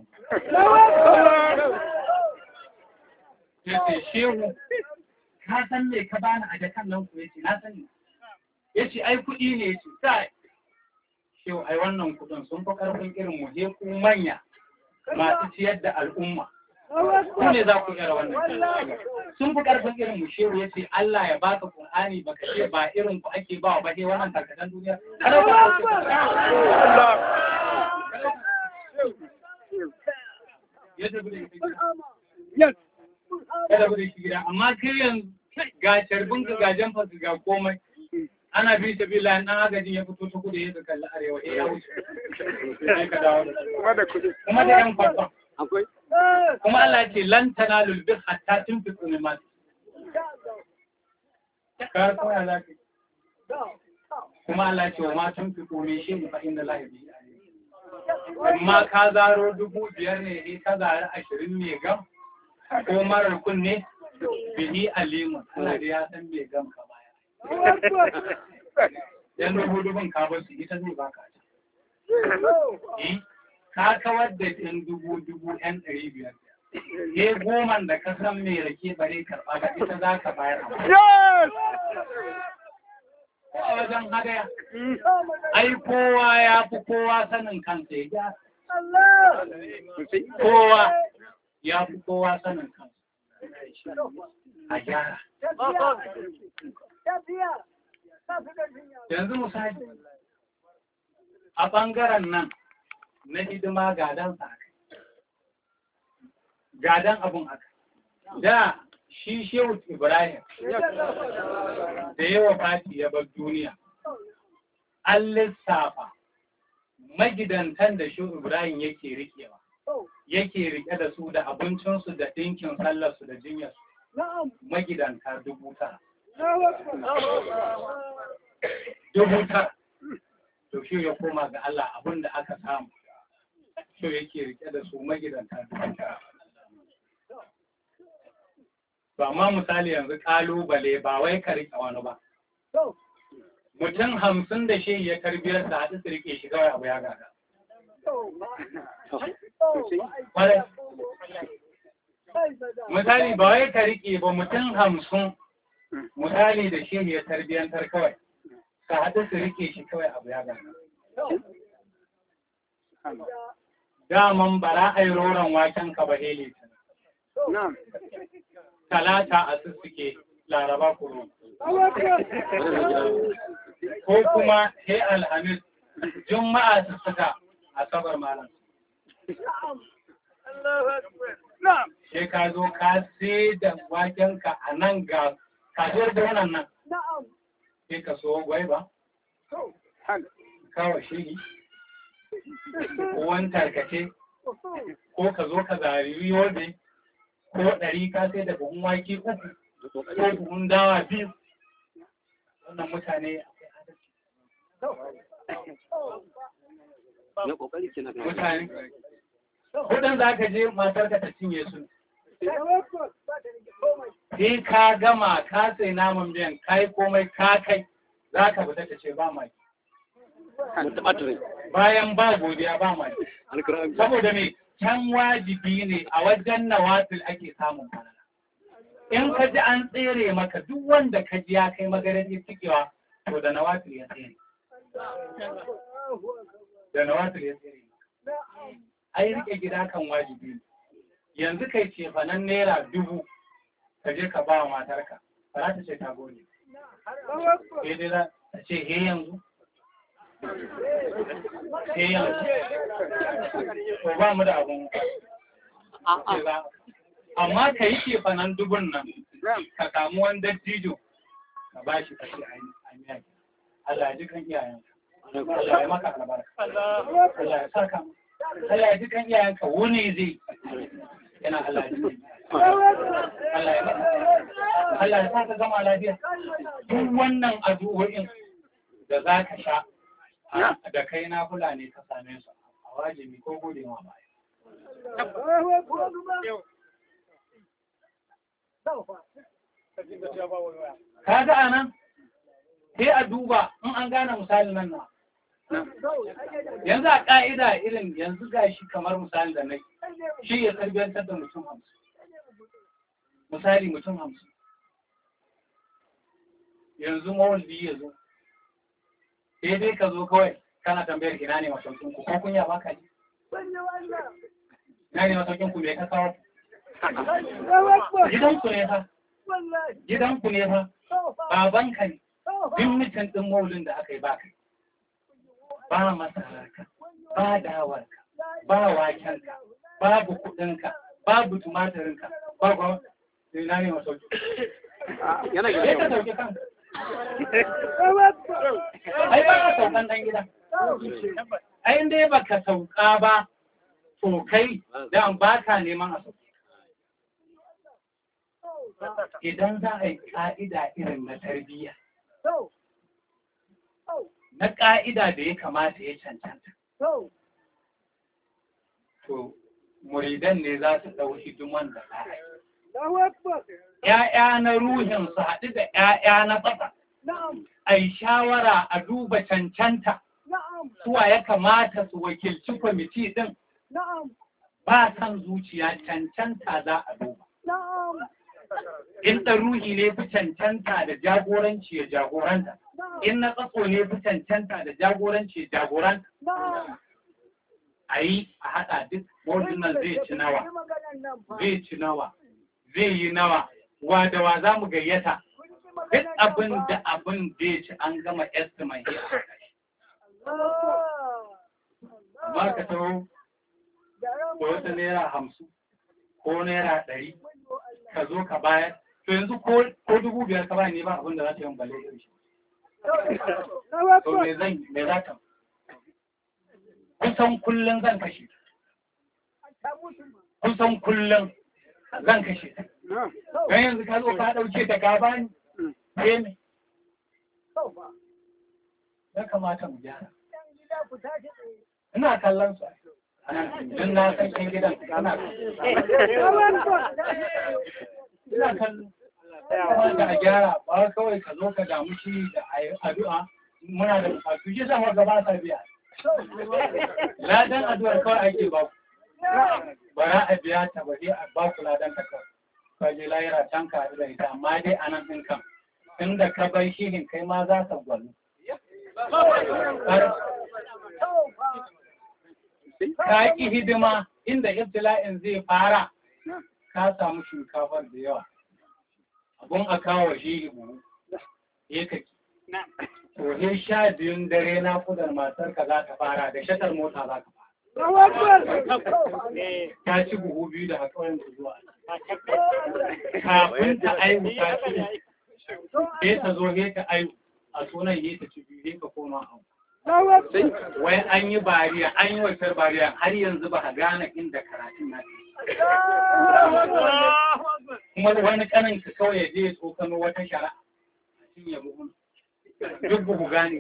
ya ce shehu ka san me ka bani a jakan nan ku ya ce na sani ya ce ai kuɗi ne ya ce kai shehu ai wannan kuɗin sun fi ƙarfin irin mu je ku manya masu ciyar da al'umma ku ne za ku iya wannan sun fi karfin irin mu shehu ya ce Allah ya baka Qur'ani baka ce ba irin ku ake ba wa ba wannan tarkatan duniya kada ka ya tafi da ita gida yes ya tafi da shi gida amma kai yanzu ga carbin ka ga jamfa ga komai ana bi ta bi lan dan agajin ya fito ta kudu ya ka kalli arewa eh ya wuce sai ka dawo da shi. kuma da kudi kuma da yan kwakwa akwai kuma Allah ya ce lan tanalul bir hatta tunfiqu mimma ka koya za ka yi. kuma Allah ce wa ma tunfiqu min shay'in fa inna Allah bihi alim amma ka zaro dubu biyar ne eh ka zaro ashirin ne gam ko marar kunne bihi alimun Allah dai ya san me gam ka baya yan dubu dubun ka bar su ita zai baka eh ka kawar da yan dubu dubu yan ɗari biyar ke goman da ka san me rake bare karɓa ga ita za ka bayar a yes a wajen hadaya ai kowa ya fi kowa sanin kansa ya gyara Allah kowa ya fi kowa sanin kansa a gyara yanzu misali a ɓangaren nan na hidima gadan sa aka gadan abun aka da shi shehu ibrahim da yawa fati ya bar duniya an lissafa magidantan da shehu ibrahim yake rikewa yake rike da su da abincinsu da ɗinkin sallarsu da jinyarsu na'am magidanta dubu tara na'am dubu tara to shi ya koma ga Allah abin da aka samu shi yake rike da su magidanta dubu tara to amma misali yanzu kalubale ba wai ka rike wani ba to mutum hamsin da shi ya tarbiyar da haɗu su rike shi kawai abu ya gada to Kwarai. misali ba wai ka rike ba mutum hamsin misali da shi ya tarbiyantar kawai ka haɗu su rike shi kawai abu ya gada daman bara a yi roron waken ka ba hele na'am talata a sussuke laraba kuro ko kuma he alhamis juma'a sussuka asabar malam na'am sai ka zo ka sai da waken ka a nan ga kasuwar da wannan nan na'am sai ka so gwaiba to kawo shiri ko wani tarkace ko ka zo ka zari yobe ko ɗari ka sai da buhun wake uku ko buhun dawa biyu wannan mutane akwai adalci na kokari kenan mutane kudin za ka je matar ka ta cinye su sai ka gama ka sai naman biyan kai komai ka kai za ka fita ta ce ba mai Mutamatir. bayan ba godiya ba mai Alkur'an. saboda me can wajibi ne a wajen nawafil ake samun falala in ka ji an tsere maka duk wanda ka ji ya kai magarar cikewa to da nawafil ya tsere da nawafil ya tsere ai rike gida kan wajibi ne yanzu kai ce fanan naira dubu ka je ka ba wa matarka ba za ta ce ta gode sai dai za ta ce he yanzu he yanzu to ba mu da abun ce za amma ka yi ce fanan dubun nan ka samu wani dattijo ka ba shi kashe a miya Allah ya ji kan iyayenka Allah ya maka albarka Allah ya saka mu Allah ya ji kan iyayenka wuni zai yana Allah ya ji kan Allah ya maka Allah ya saka zama lafiya duk wannan addu'o'in da za ka sha da kai na kula ne ka same su a wajibi ko gode ma baya kaga anan sai a duba in an gane misalin nan na yanzu a ƙa'ida irin yanzu ga shi kamar misali da nai shi ya tarbiyantar da mutum hamsin misali mutum hamsin yanzu mawaldi ya zo sai dai ka zo kawai kana tambayar ina ne masaukin ku ko kunya ba ka ji ina ne masaukin ku me ka kawo gidan ku ne fa gidan ku ne fa babanka ne duk mutum ɗin maulin da aka yi ba kai ba masararka ba dawarka ba wakenka babu kuɗinka babu tumatirinka ba ba na ne masauki Yana sai ka gida. sauke kanka ai ba ka saukan ɗan gida ai in dai baka sauka ba to kai dan ba ka neman a sauke idan za a yi ƙa'ida irin na tarbiyya na ƙa'ida da ya kamata ya cancanta to muridan ne za su ɗau hidiman da za a yi ‘ya'ya na ruhin su haɗu da ‘ya'ya na ƙasa a yi shawara a duba cancanta suwa ya kamata su wakilci kwamiti ɗin ba san zuciya cancanta za a duba in ɗan ruhi ne fi cancanta da jagoranci ya jagoranta in na tsatso ne fi cancanta da jagoranci ya jagoranta a yi a haɗa duk nan zai ci nawa zai ci nawa zai yi nawa wa da wa za mu gayyata duk abin da abin da ya ci an gama estimate ya haɗa shi amma ka taho da wata naira hamsin ko naira ɗari ka zo ka bayar to yanzu ko ko dubu biyar ka bayar ne ba abin da za ta yi balle da shi to me zan me za ta kusan kullum zan kashe kusan kullum zan kashe ta don yanzu ka zo ka ɗauke ta ka bani sai me ya kamata mu gyara ina kallon su don na san ƴan gidan ana ina kallon kuma da a gyara ba kawai ka zo ka damu shi da a yi addu'a muna da bukatu shi sama gaba sa biya ladan addu'ar kawai ake ba ku bara a biya ta ba dai a ba ku ladan ta kawai ka je layira can ka haɗu da ita amma dai a nan ɗin kan inda ka bai shirin kai ma za ka gwalu ka ƙi hidima inda ibtila'in zai fara ka samu shinkafar da yawa abun a kawo shi buhu ya kaki to he sha biyun dare na kudar matar ka za ka fara da shatar mota za ka fara ta ci buhu biyu da haƙorin ku zuwa kafin ta aihu ta ci sai ta zo he ta aihu a sunan he ta ci biyu he ka koma abu wai an yi bariya an yi wacar bariya har yanzu ba a gane inda karatun na kuma wani kanin ka kawai ya je ya tsokano wata shara a cinye buhun duk ba ku gane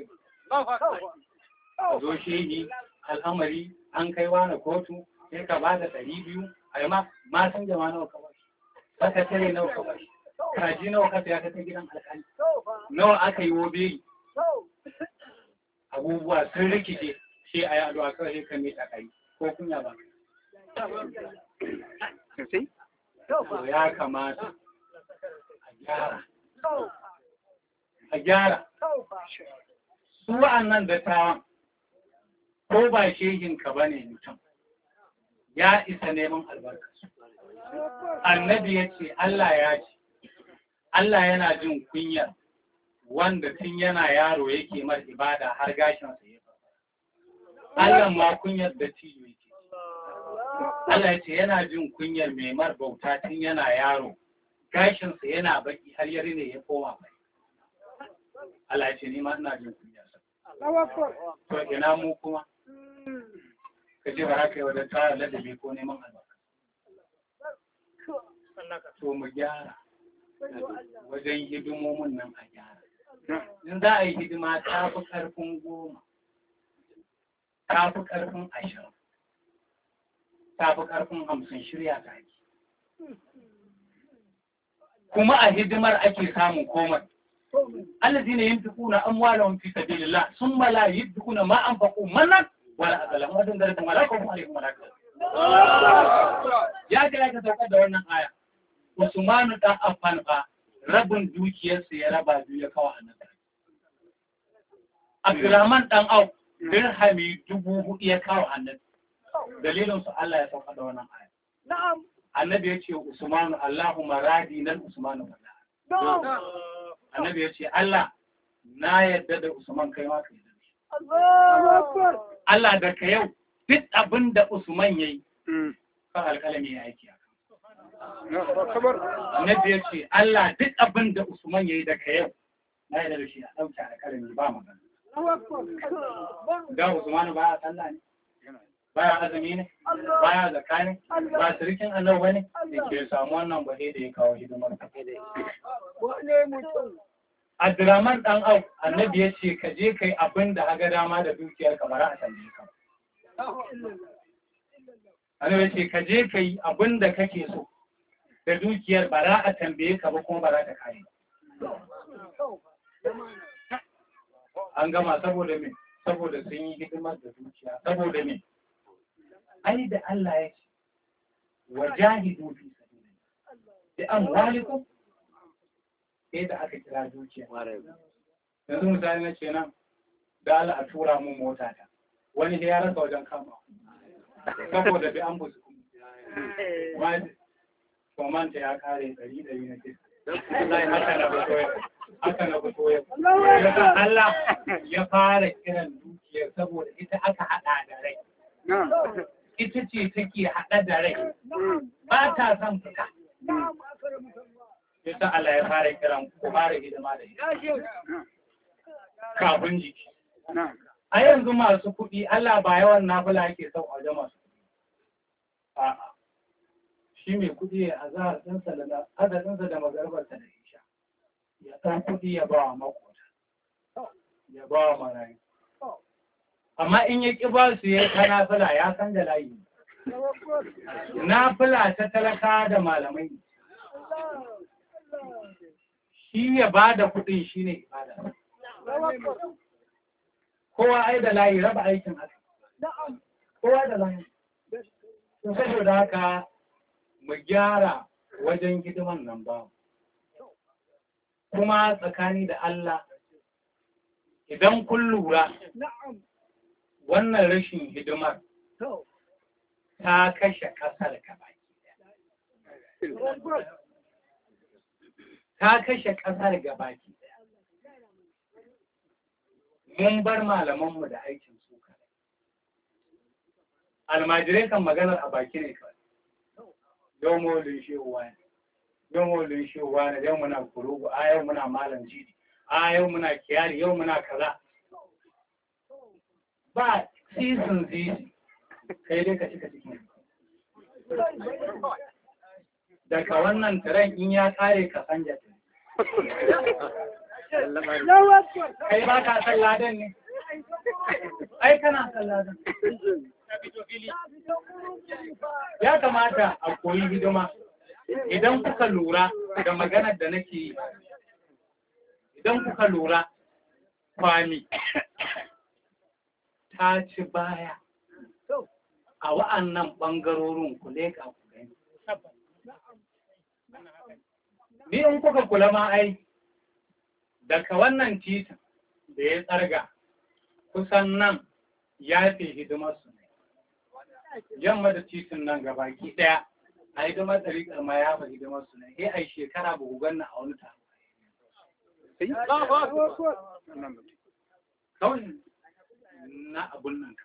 ba zo shehi al'amari an kai wani kotu sai ka ba da ɗari biyu a yi ma ma san jama nawa ka ba shi sakatare nawa ka bashi kaji nawa ka saya ka kai gidan alƙali nawa aka yi wobe abubuwa sun rikice shi a yado a kawai kan mai tsakari ko kunya ba Sosai? to ya kamata a gyara a gyara su wa'annan dattawan ko ba shehinka ba ne mutum ya isa neman albarka annabi ya ce Allah ya ce Allah yana jin kunyar wanda tun yana yaro yake mar ibada har gashinsa ya fara Allah ma kunyar da ciyo yake Allah ya ce yana jin kunyar mai mar bauta tun yana yaro gashinsa yana baki har yare ne ya koma bai Allah ya ce ni ma ina jin kunyar sa to ina mu kuma ka ce ba za ka yi wajen tara ladabi ko neman albarka to mu gyara wajen hidimomin nan a gyara in za a yi hidima ta fi ƙarfin goma ta fi ƙarfin ashirin ta fi ƙarfin hamsin shirya ta ake kuma a hidimar ake samun komai الذين ينفقون أموالهم في سبيل الله ثم لا ينفقون ما أنفقوا منا ولا أذى لهم وزن ذلك ولا خوف عليهم ولا ya ga ya ka sauka da wannan aya Usmanu dan Affan fa rabin dukiyarsa ya raba biyu ya kawo annabi Abdurrahman dan Auf dirhami dubu hudu ya kawo annabi dalilin su Allah ya sauka da wannan aya annabi ya ce Usmanu Allahumma radi nan Usmanu wallahi annabi ya ce Allah na yadda da Usman kai ma ka yi Allah da ka yau duk abin da Usman ya yi kan alƙalami ya aiki a annabi ya ce Allah duk abin da Usman ya yi da ka yau na yadda da shi a ɗauke alƙalami ba magana da Usman ba a sallah ne baya azumi ne baya zakka ne ba sirikin annabi bane da ke samu wannan bahe da ya kawo hidimar Abdurrahman dan au annabi ya ce ka je kai abin da haga dama da dukiyar ka bara a tambaye ka annabi ya ce ka je kai abin da kake so da dukiyar bara a tambaye ka ba kuma bara ta kare an gama saboda me saboda sun yi hidimar da dukiya saboda me ai da Allah ya ce wajahidu fi sabilillah bi amwalikum sai da aka kira dukiya yanzu misali na ce nan da Allah a tura mun mota ta wani ya rasa wajen kama saboda bi an busu komanta ya kare ɗari ɗari na ce haka na fito ya haka na fito ya yasa Allah ya fara kiran dukiyar saboda ita aka haɗa da rai ita ce take haɗa da rai ba ta son fita yasa Allah ya fara kiran ku fara hidima da ita kafin jiki a yanzu masu kuɗi Allah ba yawan nafila yake son waje masu kuɗi a'a shi mai kuɗi ya azahar ɗinsa da adadinsa da magarbarsa da isha ya ɗan kuɗi ya ba wa makota ya ba wa marayu amma in ya ƙi ba su ya ta nafila ya san da layi nafila ta talaka da malamai shi ya ba da kuɗin shi ne ibada kowa ai da layi raba aikin haka kowa da layi saboda haka mu gyara wajen hidiman nan ba kuma tsakani da Allah idan kun lura wannan rashin hidimar ta kashe ƙasar gabaki ta kashe ƙasar gabaki mun bar malamanmu da aikin su almajirai kan maganar a baki ne kawai yau maulin shehuwa ne yau maulin shehuwa ne yau muna kurugu a yau muna malam jidi a yau muna kiyari yau muna kaza ba season zizi kai dai ka cika cikin daga wannan taren in ya kare ka sanja kai ba ka san ladan ne ai kana san ladan ya kamata a koyi hidima idan kuka lura da maganar da nake yi idan kuka lura kwami ta ci baya a wa'annan ɓangarorin ku leƙa ku gani ni in kuka kula ma ai daga wannan titin da ya tsarga kusan nan ya fi hidimarsu ne yamma da titin nan gabaki ɗaya a hidimar ɗariƙar ma ya fi hidimarsu ne sai a yi shekara ba ku ganna a wani taro kawai na abun nan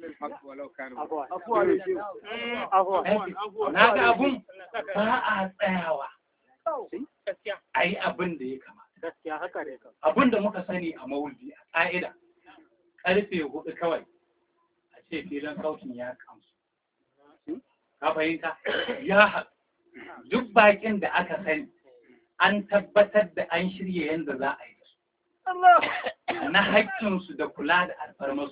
kawai na ga abun ba a tsayawa a yi abin da ya kamata abin da muka sani a maulidi a ƙa'ida ƙarfe hudu kawai a ce filin sautin ya kamsu ka fahimta ya haɗu duk bakin da aka sani an tabbatar da an shirya yadda za a yi su na haƙƙinsu da kula da alfarmarsu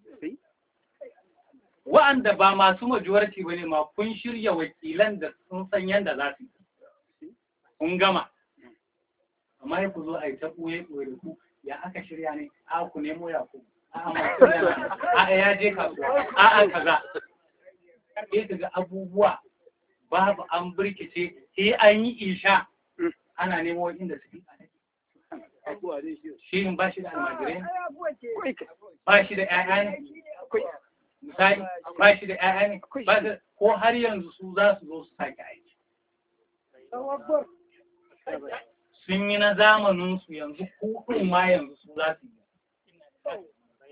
wa'anda ba masu majority ba ne ma kun shirya wakilan da sun san yadda za su yi kun gama amma ya ku zo a yi ta ɓoye ɓoye da ku ya aka shirya ne a ku nemo ya ku a masu yana a ya je kasuwa a a kaza sai ka ga abubuwa babu an birkice sai an yi isha ana nemo inda su fi shi in ba shi da almajirai ba shi da ƴaƴa ne misali ba shi da ƴaƴa ne ba da ko har yanzu su za su zo su sake aiki sun yi na zamaninsu yanzu kuɗin ma yanzu su za su yi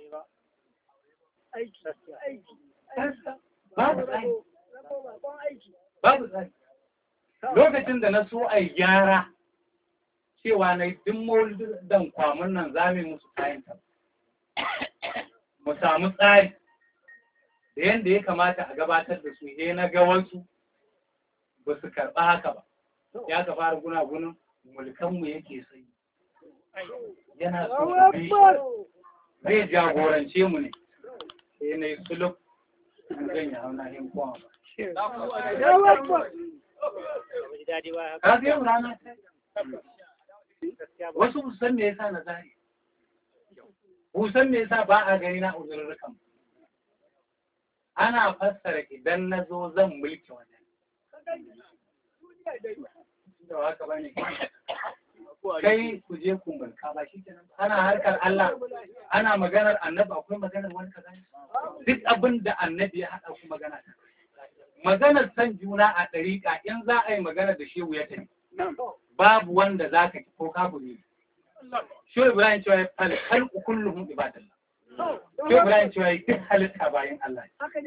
babu tsari babu tsari lokacin da na so a yi gyara cewa na duk maulidan kwamun nan za mu musu kayan ta mu samu tsari da yadda ya kamata a gabatar da su he na ga wasu ba su karɓa haka ba ya ka fara gunagunin mulkanmu yake sai yana so mu bi zai jagorance mu ne sai na yi suluk zan yi hauna yin kowa ba ka zai rana wasu musan me yasa na zari musan me yasa ba a gani na uzurrukan ana fassara idan na zo zan mulki wajen da haka bane kai ku je ku mulka ba shi kenan ana harkar Allah ana maganar annabi akwai maganar wani kaza duk abin da annabi ya haɗa ku magana ta maganar san juna a ɗariƙa in za a yi magana da shehu ya tafi babu wanda za ka ko kafu ne shehu ibrahim cewa ya fal halku kulluhum ibadallah shehu ibrahim cewa ya duk halitta bayan Allah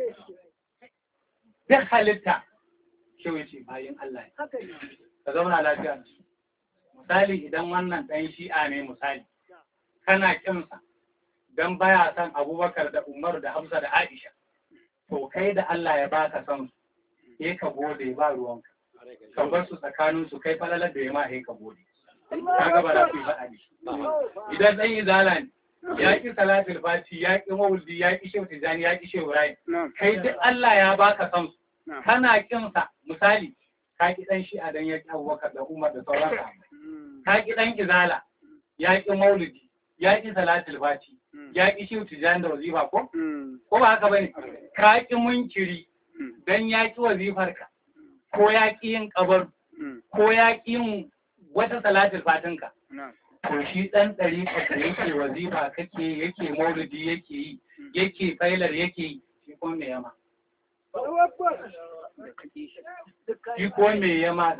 duk halitta shehu ya ce bayan Allah ka zauna lafiya da su misali idan wannan ɗan shi'a ne misali kana kinsa don baya son abubakar da umaru da hamza da aisha to kai da Allah ya baka son su sai ka gode ba ruwanka ka bar su tsakanin su kai falalar da ya ma sai ka gode ka ga ba za su yi faɗa da shi idan ɗan izala ne ya ƙi salatul fati ya ƙi mawuldi ya ƙi shehu tijani ya ƙi shehu rai kai duk Allah ya baka son su kana kinsa misali ka ƙi ɗan shi'a dan ya ƙi abubakar da umar da sauran sahabbai ka ƙi ɗan izala ya ƙi maulidi ya ƙi salatul fati ya ƙi shi tijan da wazifa ko ko ba haka bane ka ƙi munkiri dan ya ƙi wazifar ka ko ya ƙi yin kabar ko ya ƙi yin wata salatul fatin ka to shi ɗan ɗari da yake wazifa kake yake maulidi yake yi yake failar yake yi shi ko me yama shi ko me yama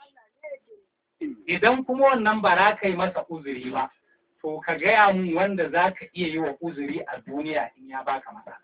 idan kuma wannan ba za ka yi masa uzuri ba to ka gaya mun wanda za ka iya yi wa uzuri a duniya in ya baka masa.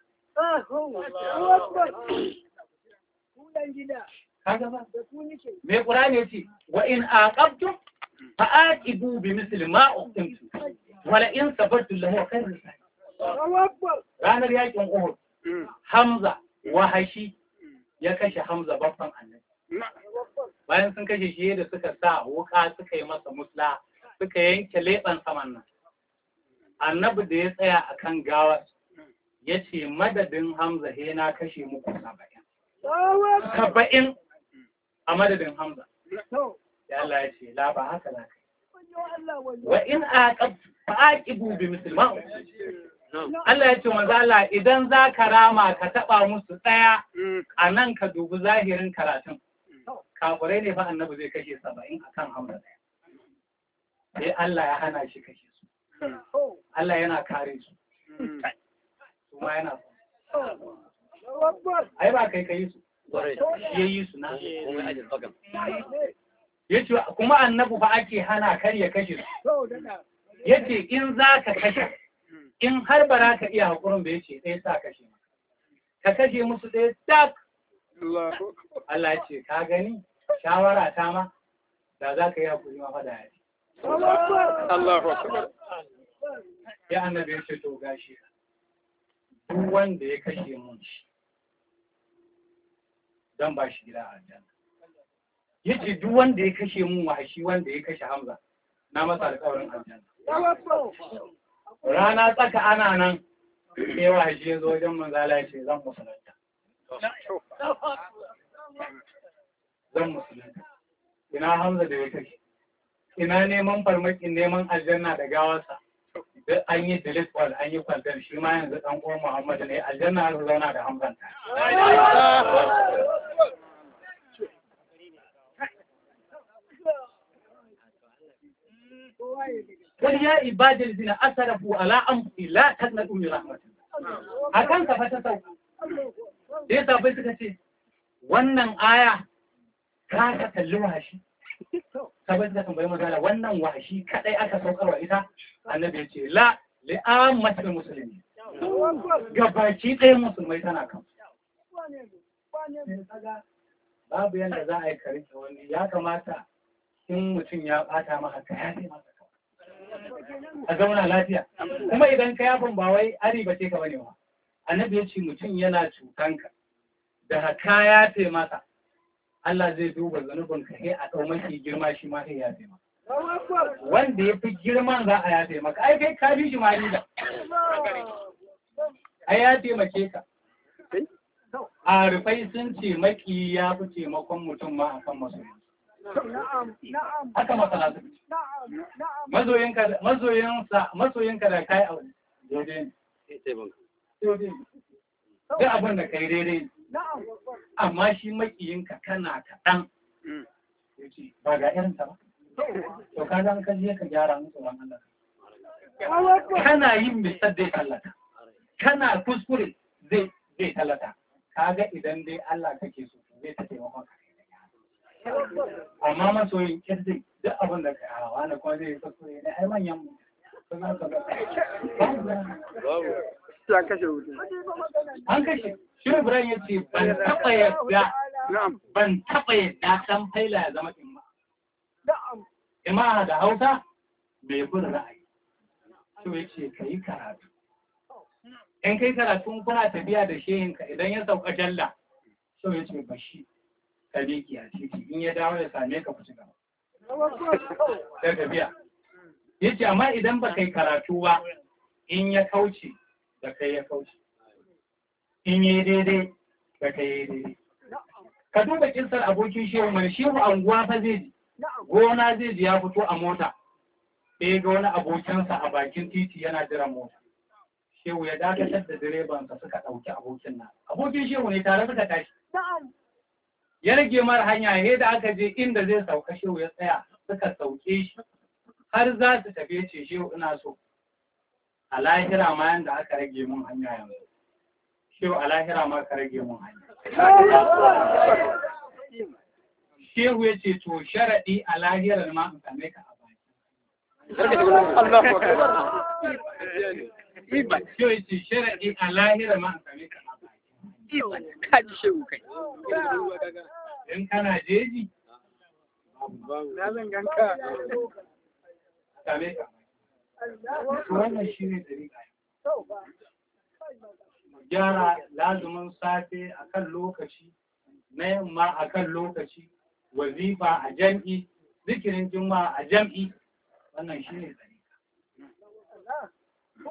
Me kura ne ce, wa in aqabtum fa aqibu bi misli ma uqimtu wa la in sabartu lahu khairun Ranar yakin Uhud Hamza wahashi ya kashe Hamza babban annabi. Bayan sun kashe shi da suka sa wuka suka yi masa musla suka yanke leɓen saman nan. Annabi da ya tsaya a kan gawar ya ce madadin Hamza he na kashe muku saba'in. Saba'in a madadin Hamza. ya Allah ya ce la ba haka za ka yi wa in aqab fa aqibu bi musulman Allah ya ce manzo Allah idan za ka rama ka taba musu daya a nan ka dubi zahirin karatun kafirai ne fa annabi zai kashe saba'in akan hamza daya sai Allah ya hana shi kashe su Allah yana kare su kuma yana ai ba kai kai su ya yi su na ya ce kuma annabu ba ake hana kar ya kashe su ya ce in za ka kashe in har ba za ka iya haƙurin da ya ce ɗaya sa kashe ka kashe musu ɗaya tak Allah ya ce ka gani shawara ta ma da za ka yi haƙuri ma fada ya ce Allahu akbar ya annabi ya ce to gashi duk wanda ya kashe mun shi dan ba shi gida a aljanna yace duk wanda ya kashe mun wahashi wanda ya kashe Hamza na masa alƙawarin aljanna rana tsaka ana nan sai wahashi ya zo wajen manzala ya ce zan musulunta zan musulunta ina Hamza da ya kashe ina neman farmakin neman aljanna da gawarsa duk an yi delete wall an yi kwantar shi ma yanzu dan uwan Muhammadu ne aljanna har zauna da Hamzan ta قل يا عبادي الذين اسرفوا على انفسهم لا تقنطوا من رحمة الله akan ka fata sau sai sabai suka ce wannan aya ka ka kalli wahashi sabai suka tambayi magana wannan wahashi kadai aka saukarwa ita annabi ya ce la li'ammatul muslimin gabaki ɗaya musulmai tana kan babu yadda za a yi karike wani ya kamata in mutum ya bata maka ka yafe masa a zauna lafiya kuma idan ka yafin ba wai ari ba ce ka bane ba annabi ya ce mutum yana cutanka da haka yafe masa Allah zai duba zanubin ka sai a ɗau mafi girma shi ma sai yafe maka wanda ya fi girman za a yafe maka ai kai ka bi shi ma da ai ya taimake ka a rufai sun ce maki ya fi taimakon mutum ma akan masoyi haka masana su mazoyinka mazoyinsa masoyinka da kai abu daidai ne daidai ne duk abin da kai daidai ne amma shi makiyinka kana kaɗan yace ba ga irin ta ba to ka zan ka je ka gyara musu ran Allah kana yin misal zai tallata kana kuskure zai zai tallata kaga idan dai Allah kake so zai ta taimaka ka amma masoyin kirdi duk abin da kai hawa na kuma zai kuskure ne ai manyan mu ya kashe wuta an kashe shi Ibrahim ya ce ban taɓa yadda na'am ban taɓa yadda ɗan faila ya zama imma imma da hausa mai bin ra'ayi shi ya ce ka yi karatu in kai karatu kuna tafiya da shehinka idan ya sauka jalla shi ya ce bashi ka leki a titi in ya dawo ya same ka ku ci gaba da tafiya ya ce amma idan ba kai karatu ba in ya kauce da kai ya kauce in yi daidai da kai yi daidai ka duba kinsar abokin shehu mai shehu anguwa fa zai ji gona zai ji ya fito a mota sai ga wani abokinsa a bakin titi yana jiran mota shehu ya dakatar da direbansa suka ɗauki abokin nan abokin shehu ne tare suka tashi ya rage mara hanya he da aka je inda zai sauka shehu ya tsaya suka sauke shi har za su tafi ce shehu ina so a lahira ma yanda aka rage mun hanya yanzu shehu a lahira ma ka rage mun hanya shehu ya ce to sharaɗi a lahirar ma in same ka a baki Allahu akbar shehu ya ce sharaɗi a lahirar ma in same ka a baki ka ji shehu kai in kana jeji na zan ganka same ka to wannan shi ne dariƙa gyara lazumin safe a kan lokaci na yamma a kan lokaci wazifa a jam'i zikirin juma'a a jam'i wannan shi ne dariƙa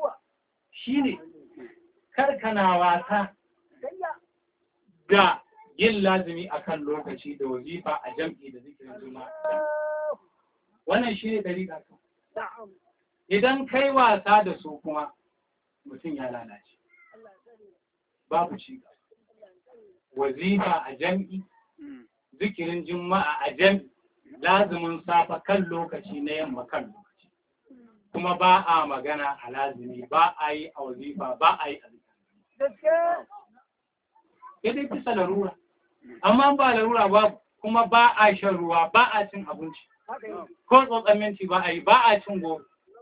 shi ne karkana wasa da yin lazimi akan lokaci da wazifa a jam'i da zikirin juma'a wannan shi ne dariƙa idan kai wasa da su kuma mutum ya lalace babu ci wazifa a jam'i zikirin juma'a a jam'i lazimin safa kan lokaci na yamma kan lokaci kuma ba a magana a lazimi ba a yi a wazifa ba a yi a zikirin dai kusa larura amma ba larura ba kuma ba a shan ruwa ba a cin abinci ko tsotson minti ba a yi ba a cin goro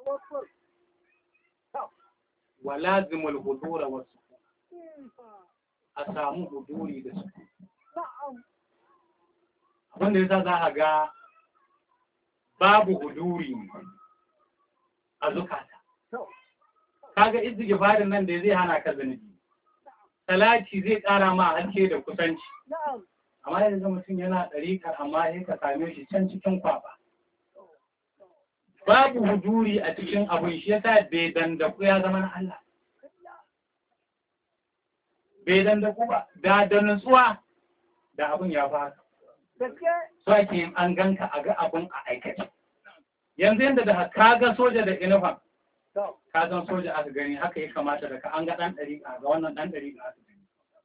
wa lazimul hudura wasu a samu huduri da su abinda yasa za a ga babu huduri a zukata kaga istighfarin nan da zai hana ka zunubi talati zai ƙara ma haske da kusanci amma yanzu mutum yana ɗariƙar amma ya ka same shi can cikin kwaba babu huduri a cikin abin shi yasa bai dandaku ya zama na Allah bai dandaku ba da da nutsuwa da abin ya fara so ake yin an ganka a ga abin a aikace yanzu yadda da ka ga soja da inifam ka san soja aka gani haka ya kamata da ka an ga ɗan ɗariƙa ga wannan ɗan ɗariƙa aka gani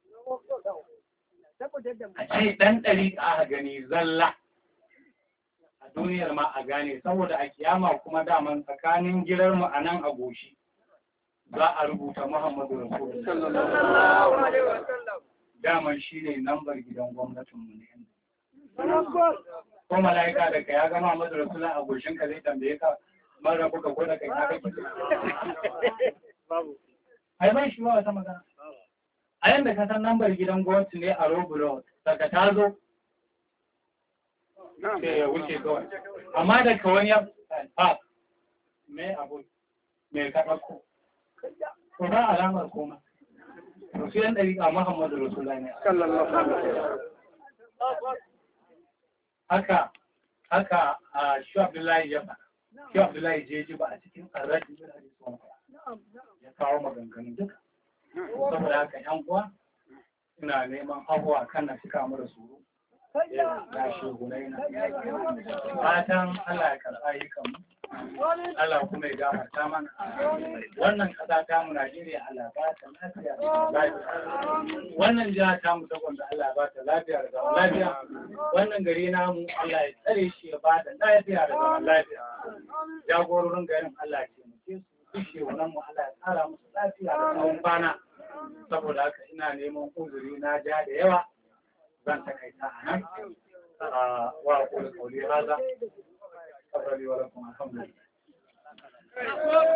a ce ɗan ɗariƙa aka gani zalla a duniyar ma a gane saboda a kiyama kuma daman tsakanin girar mu a nan a goshi za a rubuta Muhammadu Rasulullah daman shi ne lambar gidan gwamnatinmu ne ko mala'ika da ka ya gama Muhammadu Rasulullah a goshin ka zai tambaye ka mara buka ko da kai ka kake ai ban shi ba wata magana a yanda ka san lambar gidan gwamnati ne a Robulo daga ta zo sai ya wuce kawai amma da ka wani ya fa me abu me ka ɗauko ko ba alamar koma to sai yan ɗariƙa Muhammadu Rasulullah ne haka haka a shi Abdullahi ya faɗa shi Abdullahi je ji ba a cikin arraji da hadisun ya kawo maganganu duka saboda haka yan uwa ina neman abuwa kan na cika mu da suru ya shehunai na fatan Allah ya karɓa yi kanmu Allah kuma ya gafarta mana wannan ƙasa ta mu Najeriya Allah ba ta lafiya da lafiya wannan jiha ta mu saboda Allah ba ta lafiya da zaman lafiya wannan gari namu Allah ya tsare shi ya ba ta lafiya da zaman lafiya jagororin garin Allah ya taimake su bishe wannan mu Allah ya tsara musu lafiya da tsawon kwana saboda haka ina neman uzuri na ja da yawa zan takaita a nan wa kula kauli haza. Alhamdulillah.